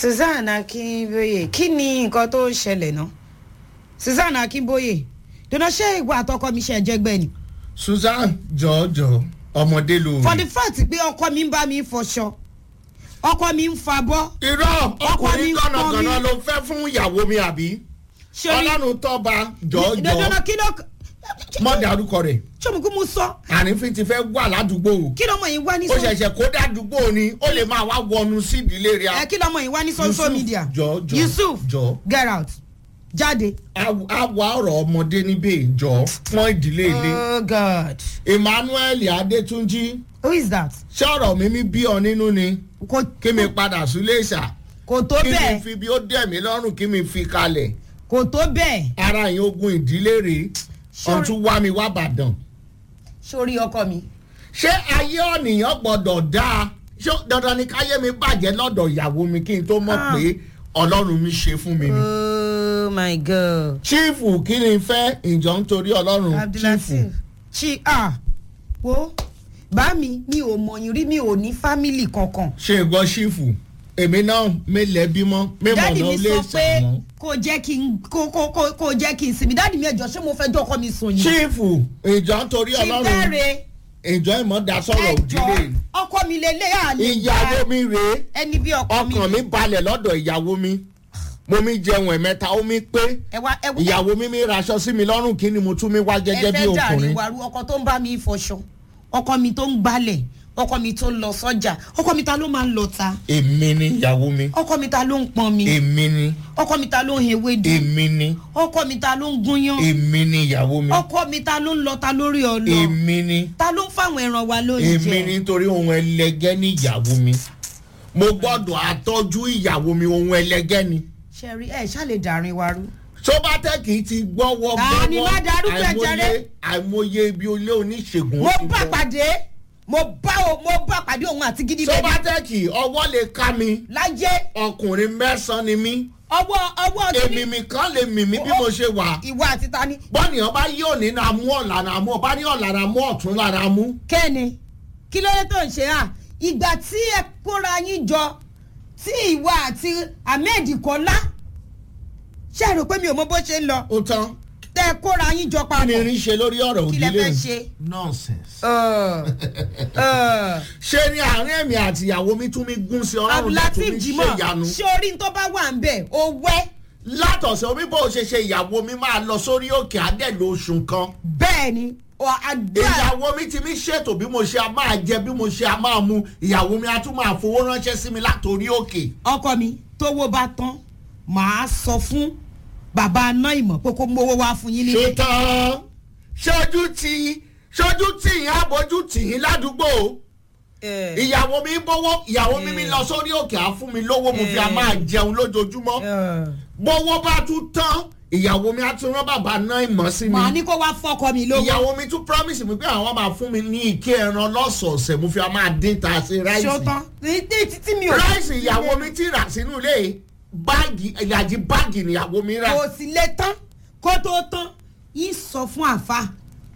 susan akínbóyè kí ni nǹkan tó ń ṣẹlẹ̀ náà susan akínbóyè dùnà ṣé ìwà àtọkọ mi ṣe ẹjẹgbẹ ni. susan jọjọ ọmọdé ló for the fact pé ọkọ mi ń bá mi fọṣọ ọkọ mi ń fabọ́ irọ́ Ọkọ mi ọkùnrin ń pọ́n kànnàkànnà mi. ló fẹ́ fún ìyàwó mi àbí sori ọlọ́run tọ́ba jọjọ dùnà kí ló mọ́ dárúkọ rẹ̀ sọmùkú mu sọ àrífín ti fẹ́ wà ládùúgbò kí lọmọ yìí wá ní ó sọ ṣẹ̀ṣẹ̀ kó dádùúgbò ni ó lè máa wá wọnú sí ìdílé rẹ̀ ẹ kí lọmọ yìí wá ní social Yusuf, media jọ, jọ, yusuf jọ. get out jáde. á wá ọ̀rọ̀ ọmọdé níbẹ̀ jọ fún ìdílé ilé oh god emmanuel adétúnjì who is that. ṣọ́ọ̀rọ̀ mímí bí ọ nínú ni kò kí mi padà sílé ìṣà kò tó kí mi bẹ́ẹ̀ fi bí ó dẹ̀ mí lọ́rùn kí mi fi kalẹ̀ kò tó bẹ́ẹ̀ ara yín ogun ìdílé rèé Sorry. ọ̀tún wá mi wá bàdàn. sórí ọkọ mi. ṣé ayé ọ̀nìyàn gbọ́dọ̀ dáa ṣé dandan ni káyé mi bàjẹ́ lọ́dọ̀ ìyàwó mi kí n tó mọ̀ Ah. pé ọlọ́run mi ṣe fún mi ni. oh my god. chiefu kí ni fẹ́ ìjọ nítorí ọlọ́run abdulateef chiefu. chi ah wo bá mi mi ò mọ̀yìn rí mi ò ní fámìlì kankan. ṣe ìgbọ́ chiefu èmi náà mélẹ̀ bímọ mímọ̀ dáàdì náà mi lè sọ pé sàmọ́. kò jẹ́ kí n kó kó kó kó jẹ́ kí n sinmi dáàdì mi ẹ̀jọ̀ ṣé mo fẹ́ jọ́kọ́ mi sùn yìí. chiefu ìjọ nítorí ti ọlọ́run bẹ̀rẹ̀ ìjọ ìmọ̀dá sọ̀rọ̀ ẹjọ́ òdílé ọkọ mi lélẹ̀ àlè ìyàwó mi rèé ẹni bí ọkọ mi. ọkàn mi balẹ̀ lọ́dọ̀ ìyàwó mi mo mi jẹun ẹ̀mẹ́ta ó mi pé ẹ wá ẹ wá ìyàwó mi mi raṣọ sí mi lọ́rùn kí ni mo tún mi wá gẹ́gẹ́ bí ẹ fẹ́ jàre ọkùnrin. wàrú ọkọ tó ń bá mi fọṣọ ọkọ mi tó ń gbálẹ̀ ọkọ mi tó ń lọ sọ́jà ọkọ mi ta ló máa ń lọ ta èmi ni ìyàwó mi ọkọ mi ta ló ń pọn mi èmi ni ọkọ mi ta ló ń hewédú èmi ni ọkọ mi ta ló ń gúnyán èmi ni ìyàwó mi ọkọ mi ta ló ń lọ ta lórí ọlọ èmi ni ta ló ń fáwọn ẹran wa èmi lóúnjẹ nítorí ohun ẹlẹgẹ́ ní ìyàwó mi mo gbọ́dọ̀ àtọ́jú ìyàwó mi ohun ẹlẹgẹ́ ni. ṣẹ̀rí ẹ̀ ṣàlè dàrin wa rú. sọ́bátẹ́kì ti gbọ́wọ́ Ta ni gbọ́wọ́ má darúgbó ẹ̀ àìmọye jàre? àìmọye ibi olé oníṣègùn. mo ó ti bá bọ̀. pàdé mo bá o mo bá pàdé òun àti gidi bẹ́ẹ̀ sọ́bátẹ́kì ọwọ́ lè ká mi láyé ọkùnrin mẹ́sàn-án ni mí ọwọ́ ọwọ́ èmi mi kan lè mì mí bí mo ṣe wà. ìwà àti tani bọ́nìyàn bá yí òní náà mú ọ̀la náà mú ọba ní ọ̀la náà mú ọ̀tún lára mú. kẹ́ni kí ló dé tó ń ṣe à ìgbà tí ẹ kóra yín jọ tí ìwà àti ahmed kọ́lá ṣe rò pé mi ò mọ bó ṣe ń lọ ó tán tẹ kóra yín jọ kí ni papọ̀ irin ṣe lórí ọ̀rọ̀ kí lẹ òdílé fẹ́ mi? ṣe. nonsense. Ọ̀, ọ̀. ṣé ní àárín ẹ̀mí àti ìyàwó mi tún mi gún sí ọlọ́run náà tún abdulateef mi jimoh ṣe ìyanu. ṣé orí tó bá wà ń bẹ̀ ó wẹ́ látọ̀sẹ̀ omi bó ṣe ṣe ìyàwó mi máa lọ sórí òkè àdẹ́lò oṣù kan. bẹ́ẹ̀ ni ọ̀, àdúrà ìyàwó mi ti mi ṣètò bí mo ṣe a máa jẹ bí mo ṣe a máa mu ìyàwó mi a tún máa fowó ránṣẹ́ sí mi látòrí òkè. ọkọ mi tówó bá tán màá sọ fún bàbá aná ìmọ̀ pé kó mówó wá fún yín nílé. ṣùtàn ṣojú tí ṣojú tí yín àbójú tì yín ládùúgbò Ẹ̀, ìyàwó mi bówó ìyàwó mi mi lọ sórí òkè á fún mi lówó mo fi a máa jẹun lójoojúmọ́ ẹ̀. bówó bá tún tán ìyàwó mi á tún rán bàbá náà ìmọ̀ sí mi màá ní kó wá fọkọ mi lówó. ìyàwó mi tún promise mi pé àwọn máa fún mi ní ike ẹran lọ́sọ̀ọ̀sẹ̀ mo fi a máa dín ta sí ráìsì ṣọtán ní ní títí mi ò. ráìsì ìyàwó mi ti rà sínú ilé báàgì ìlàjì báàgì níyàwó mi rà kò sì lè tán kó tó tán yín sọ fún àfa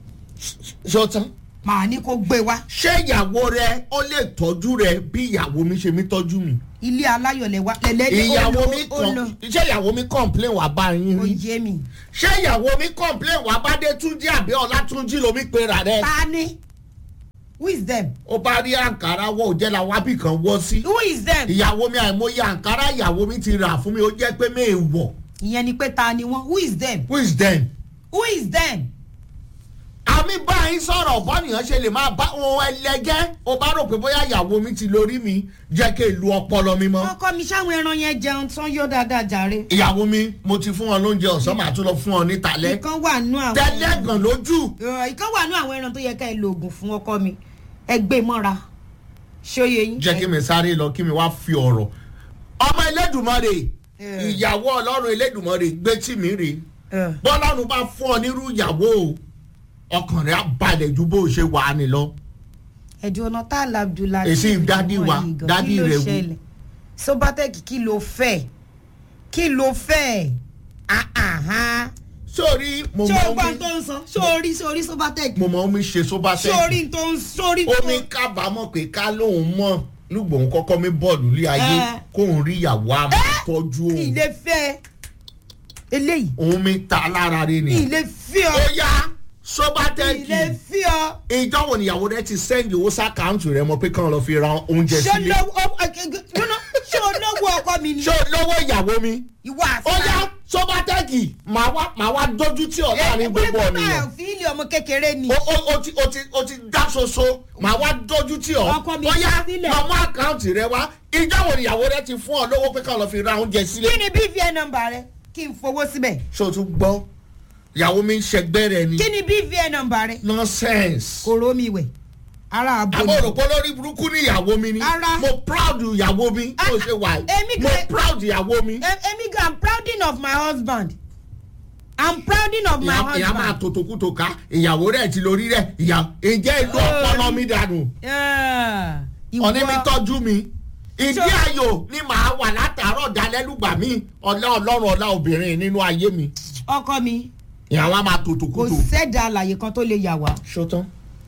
ṣọtán màá ní kó gbé wá ṣé ìyàwó rẹ ó lè tọ́jú rẹ bí ìyàwó mi ṣe mi tọ́jú mi ilé aláyọ̀lẹ̀ wa lẹ́lẹ́dẹ́ ìyàwó mi ó lọ kàn ṣé ìyàwó mi complain wà bá yín ó rí yé mi. ṣé ìyàwó mi complain wà bá dé túnjí àbí ọlátúnjí lomi pera rẹ ta ni who is them ó bá rí àǹkárá wọ òjẹ́ la wábì kan wọ́ sí who is them. ìyàwó mi àìmọye àǹkárá ìyàwó mi ti rà fún mi ó jẹ́ pé mi ì wọ̀ ìyẹn ni pé ta ni wọn who is them who is them. who is them. àmì báyìí sọ̀rọ̀ bọ́nìyàn ṣe lè máa bá ohun ẹlẹgẹ́ ó bá rò pé bóyá ìyàwó mi ti lórí mi jẹ́ kí n lu ọpọlọ mi mọ́. ọkọ mi sáwọn ẹran yẹn jẹun tán yóò dáadáa jàre. ìyàwó mi mo ti fún wọn lóúnjẹ ọ̀sán màá tún lọ fún ọ ní talẹ́ ìkan wà nú àwọn. tẹ́lẹ̀gàn lójú. Ọ̀, ìkan wà nú àwọn ẹran tó yẹ ká ẹ lo oògùn fún ọkọ mi ẹ gbé mọ́ra ṣóye yín. jẹ́ kí mi sáré lọ kí mi wá fi ọ̀rọ̀ ọmọ elédùnmọ́rè Eh. ìyàwó ọlọ́run elédùnmọ́rè gbé tì mí rè Ẹ. bọ́lọ́run bá fún ọ nírú ìyàwó o ọkàn rẹ̀ á balẹ̀ ju bó ṣe wà á ní lọ. ẹ̀dùn ọ̀nà tá a la abdullah. Èsì dádì wa, dádì rẹ̀ wù. sobatec kí ló fẹ́ kí ló fẹ́ ah ah ah. sórí mo ṣé o mọ gbọ́ omi tó ń sọ sórí sórí sobatec mo mọ omi ṣe sóbá sẹ́yìn sórí tó ń sórí tó omi kábàámọ̀ pé ká lóun mọ̀ lùgbọ̀n kọ́kọ́ mi bọ́ọ̀lù lé ayé Eh. kóun rí ìyàwó a máa tọ́jú kí òun ilé fẹ́ eléyìí òun mi ta lára rẹ kí ni. ilé fi ọ ó yá kí sọ́bátẹ́kì ilé fi ọ. ìjọ wo níyàwó rẹ ti sẹ́ndì owó sàkáǹtì rẹ mọ pé kàn lọ fi ra oúnjẹ ṣé sílé olówó ọ- ọ- ọ- no, ṣé olówó ọkọ mi ni ṣé o lówó ìyàwó mi ìwọ ó àṣà. yá sọ́bátẹ́kì màá wá màá wá dójú tí ọ̀ láàrin gbogbo ọ̀nìyàn fi ilé ọmọ kékeré ni. o o o ti o ti o ti dá soso màá wá dójú tí ọ Ọkọ mi ó yá sílẹ̀. màá mú àkáǹtì rẹ wá ìjọ wo níyàwó rẹ ti fún ọ lówó pé kàn lọ fi ra oúnjẹ sílé kí ni bvn nọmba rẹ kí n fowó síbẹ̀. ṣé o tún gbọ́ ìyàwó mi ń ṣẹgbẹ́ rẹ ni kí ni bvn nọmba rẹ. nonsense. kòró mi wẹ̀ ara àbò àbọ̀ òròpó lórí burúkú ní ìyàwó mi ni Ara. mo proud ìyàwó mi Ah, mo ṣe wà èmi yìí mo kẹ- proud ìyàwó mi. emi gan i'm prouding of my husband i'm prouding of my ìyá ìyá máa husband. tòtòkútò ká ìyàwó rẹ̀ ti lórí rẹ̀ ìyá ǹjẹ́ ìlú ọpọlọ mi dànù Yeah. ọ̀ní mi Ìwọ- tọ́jú mi ìdí Ṣé- ayò ni màá wà látàárọ̀ dalẹ́lùgbà mi ọ̀la ọlọ́run ọ̀la obìnrin nínú ayé mi ọkọ mi ìyàwó á máa kò tòtòkútò. sẹ́dá àlàyé kan tó lè yà wá ṣótán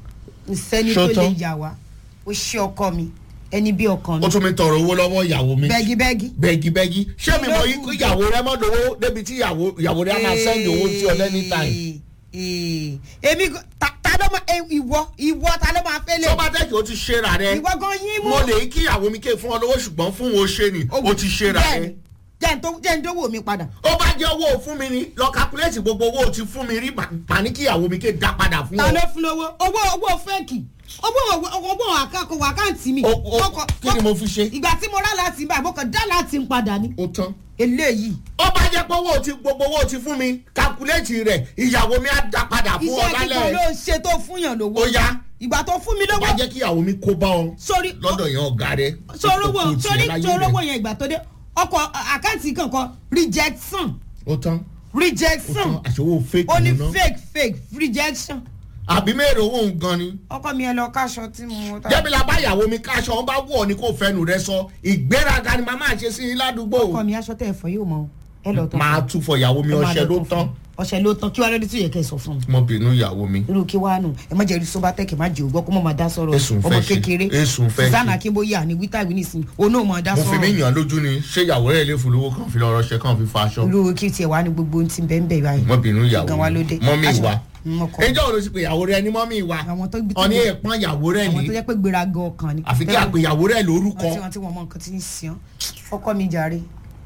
kò sẹ́ni tó lè Ṣótán. yà wá ó ṣe ọkọ mi ẹni bí ọkàn mi ó tún mi tọrọ owó lọ́wọ́ ìyàwó mi bẹ́gibẹ́gi. bẹ́gibẹ́gi ṣé mi mọ Lókù. ikú ìyàwó rẹ mọ́ lówó débi tí ìyàwó ìyàwó rẹ á máa sẹ́ndì owó sí ọ lẹ́ni táìm. Ee, èmi gan- ta ta ló máa eh, ìwọ ìwọ ta ló máa fẹ́ lè sọ́bátẹ́kì ó ti ṣera rẹ ìwọ gan yín mú. mo lè kí ìyàwó mi ké fún ọ lówó ṣùgbọ́n fún wo ṣe ni ó ti ṣera rẹ. jẹ́ n tó jẹ́ n tó wò mí padà. ó bá jẹ́ owó fún mi ni lọ kápúlẹ́tì gbogbo owó tí fún mi rí pàní kí ìyàwó mi ké dá padà fún ta ló ọ. fún lówó owó owó fẹ́ẹ̀kì owó owó àkàkọ àkáǹtì mi. O- o- Mo kọ- kí ni mo fi ṣe. ìgbà tí mo rà láti bá àbọ̀kọ̀ dá láti ń padà ní. ó tán. eléyìí ó bá jẹ́ pé owó tí gbogbo owó tí fún mi kápúlẹ́tì rẹ̀ ìyàwó mi á dá padà fún ọ iṣẹ́ kíkan lálẹ́. ló ń ṣe tó fún yàn lówó. ó yá ìgbà tó fún mi ó bá lówó jẹ́ kí ìyàwó mi kó bá ọ sórí lọ́dọ̀ yẹn ọ̀gá rẹ. sorówó Ó kò tiẹ̀ sórí láyé sorówó rẹ̀. yẹn ìgbà tó dé ọkọ̀ àkáǹtì kankan rejection ó tán ó rejection tán àṣewò fake ó ní nù náà. fake fake rejection àbí mẹ́rin owó ń gan ni. ọkọ mi ẹ lọ káṣọ tí mo ta jẹ́bi la bá ìyàwó mi káṣọ wọn bá wọ̀ ni kò fẹnu rẹ sọ ìgbéraga ni màmá ṣe sí i ládùúgbò. ọkọ mi aṣọ tẹ ẹ fọ yóò mọ ẹ lọ tó máa tún fọ ìyàwó mi Ẹ máa ọṣẹ lọ ló tó tán. fún. ọṣẹ ló tán kí wàá lóde tó yẹ kẹ sọ fún mi mo bínú ìyàwó mi. irú kí wàá nù ẹ má jẹ irú sọbatẹkì má jẹ ògbọ kó mọ máa dá sọ̀rọ̀ Èsùn fẹ́ ọmọ ṣe, kékeré èsùn fẹ́ susanna ṣe. akínbóyè àní wíta ìwé nìsín òun náà máa dá mo fi mí sọ̀rọ̀ yàn lójú ni ṣé ìyàwó rẹ̀ lè fún lówó kan fi lọ rọṣẹ kan fi fa aṣọ. irú kí tiẹ̀ wá ní gbogbo ohun tí ń bẹ́ẹ̀ bẹ́ẹ̀ báyìí mo bínú ìyàwó gan wa ló dé mi mọ́mí Aṣọ- ìwà. Mm, ọkọ. ẹjọ́ wo ló ti pè ìyàwó rẹ ní mọ́mí ìwà. àwọn tó gbé ọ̀ní ẹ̀pọ́n ìyàwó rẹ̀ àwọn tó ní. jẹ́ pé gbéraga ọkàn ni àfi kí a pè ìyàwó rẹ̀ lórúkọ. wọ́n tí wọ́n tí wọ́n mọ nǹkan tí ń sìn ọkọ mi jàre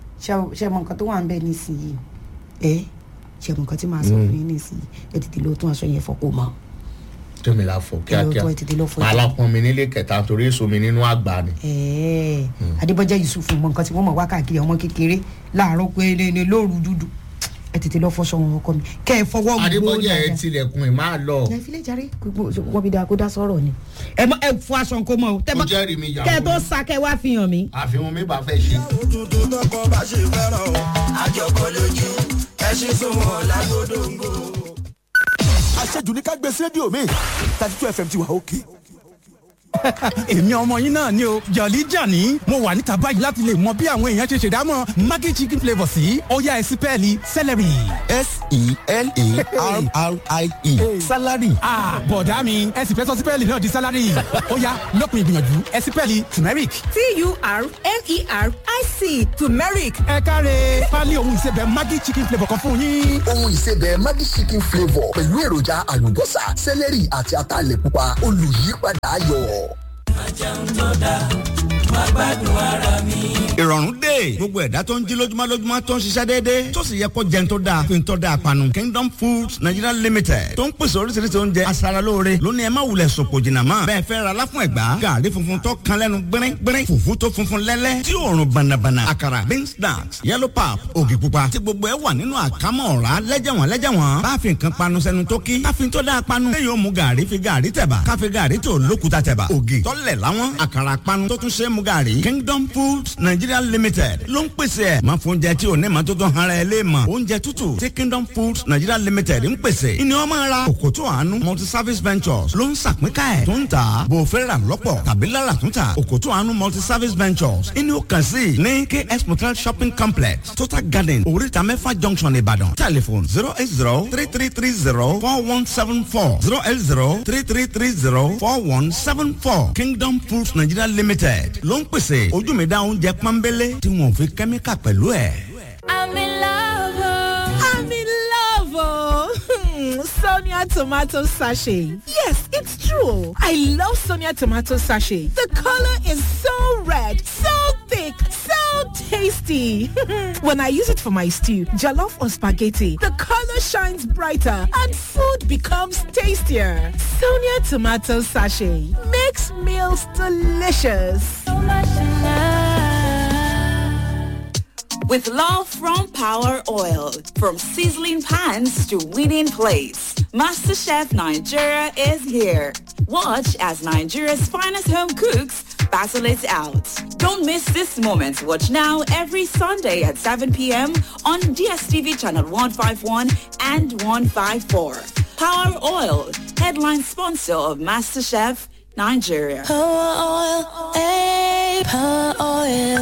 ṣe ṣe mọ nǹkan tó wà ń bẹ nísìnyìí ẹ ṣe mọ nǹkan tí màá sọ fún yín nísìnyìí ẹ tètè lọ tún aṣọ yẹn fọpọ mọ tẹ́mi la fọ kíákíá. tó ẹ tètè lọ fọ màá la pọn mi nílé kẹta torí èso mi nínú àgbà ni. ẹ adébọjá yusuf mọ nǹkan tí wọ́n mọ wá káàkiri ọmọ kékeré láàárọ̀ pé ní ní lóru dúdú ẹ tètè lọ fọṣọ wọn ọkọ mi kẹ ẹ fọwọ́ gbó adébọ́jà ẹ tilẹ̀kùn ẹ̀ máa lọ. ẹ filẹ̀ jàre gbogbo wọ́n bí dáa kó dá sọ̀rọ̀ ni ẹ mọ ẹ fọ aṣọ nǹkan mọ o tẹ ó mọ jẹ́rìí mi ìyàwó kẹ ẹ tó mi. sa kẹ wá fi hàn mí. àfihàn mi bá fẹ́ ṣe. òtútù tọkọ bá ṣe fẹ́ràn o àjọkọ lójú ẹṣin sunwọ̀n lágbódòǹgò. àṣejù ní ká gbé sí rédíò mi thirty two fm ti wà òkè. èmi ọmọ yín náà ni o jọ̀lí jàní mo wà níta báyìí láti lè mọ bí àwọn èèyàn ṣe ṣèdámọ̀ maggi chicken flavour sí ọ̀yá ẹ̀sìn pẹ́ẹ́lí celery. s-e-l-a-r-r-i-e salary ah bọ̀dá mi ẹ̀sìn fẹ́ sọ sí pẹ́ẹ́lí náà di salary ọ̀yá lọ́kùn ìgbìyànjú ẹ̀sìn pẹ́ẹ́lí turmeric. t-u-r-m-e-r-i-c turmeric ẹ káre pálí ohun ìsebẹ̀ maggi chicken flavour kan fún yín. ohun ìsebẹ̀ maggi chicken flavour pẹ̀lú èròjà àlùbọ́sà sẹ́lẹ̀rì àti ataalẹ̀ pupa olùyípadà ayọ̀. ìrọ̀rùn dé gbogbo ẹ̀dá tó ń jí lójúmọ́ lójúmọ́ tó ń ṣiṣẹ́ déédéé tó sì yẹ kó jẹun tó dáa fi ń tọ́ da àpanu kingdom foods nigeria limited tó ń pèsè oríṣiríṣi oúnjẹ aṣaralóore lónìí ẹ má wulẹ̀ sòpò jìnnà mọ́ bẹ́ẹ̀ fẹ́ ra láfún ẹ̀gbá gàrí funfun tó kan lẹ́nu gbẹ́rẹ́ gbẹ́rẹ́ fùfú tó funfun lẹ́lẹ́ tí òórùn bànàbànà àkàrà beans snacks yellow pap ògì pupa tí gbogbo ẹ wà nínú àkámọ́ ọ̀rá lẹ́jẹ̀wọ̀n lẹ́jẹ̀wọ̀n bá fi nǹkan panu sẹ́nu tó kí káfíń tó dáa panu lẹ́yìn ó mu gàrí fi gàrí tẹ̀bà káfí gàrí tó lókuta tẹ̀bà ògì tọ́lẹ̀ láwọn àkàrà panu tó tún ṣe é mu gàrí kingdom foods nigeria limited limited ló ń pèsè ẹ̀ máa fún oúnjẹ tí ò ní ma tó tán ara ẹ lé mọ̀ oúnjẹ tútù tí kingdom foods nigeria limited ń pèsè ìní ọmọ ara òkòtò àánú multi service ventures ló ń sàpínká ẹ̀ tó ń tà bò fẹ́ rà lọ́pọ̀ tàbí lára tó ń tà òkòtò àánú multi service ventures ìní ó kàn sí ní ks motel shopping complex total garden oríta mẹ́fà junction ìbàdàn telephone zero eight zero three three three zero four one seven four zero eight zero three three three zero four one seven four kingdom foods nigeria limited ló ń pèsè ojú mi dá oúnjẹ pọ́nbélé tí wọn ò fi kẹ́míkà pẹ̀lú ẹ̀. I'm in love. oh. I'm in love. Oh. Sonia tomato sachet. Yes, it's true. I love Sonia tomato sachet. The color is so red, so thick, so tasty. when I use it for my stew, jollof or spaghetti, the color shines brighter and food becomes tastier. Sonia tomato sachet makes meals delicious. With love from Power Oil, from sizzling pans to winning plates, MasterChef Nigeria is here. Watch as Nigeria's finest home cooks battle it out. Don't miss this moment. Watch now every Sunday at 7 p.m. on DSTV channel 151 and 154. Power Oil, headline sponsor of MasterChef Nigeria. Power oil, eh, power oil.